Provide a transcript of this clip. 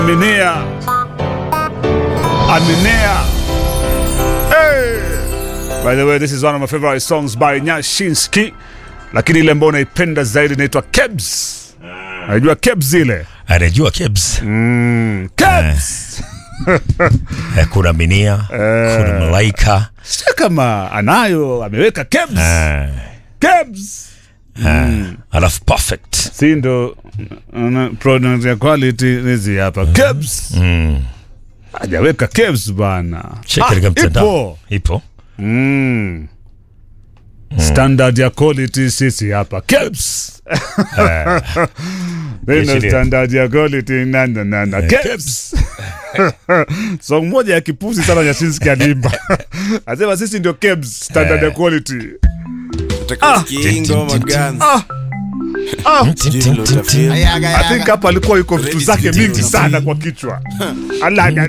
Aminia. Aminia. Hey. By the way, this is one of my favorite songs by Nyashinsky. Lakini ile ambayo naipenda zaidi inaitwa Kebs. Unajua Kebs ile? anajua Kebs Mm, Kebs. Eh, kuna Minia kuna Malaika Sio kama anayo ameweka Kebs. eh, Kebs. eh, alafu perfect Si ndo uh, product ya quality hizi hapa. Kebs. mm. Hajaweka Kebs bana. Check katika mtandao ipo. ipo Mm. Standard ya quality sisi hapa Kebs. Neno Yes, standard ya quality nanda nanda Kebs. Song moja ya kipuzi sana Nyashinski alimba. Asema sisi ndio Kebs standard ya quality. ngoma gani Tin, tin, tin, tin. I think hapa alikuwa yuko vitu zake mingi sana kwa kichwa. Ala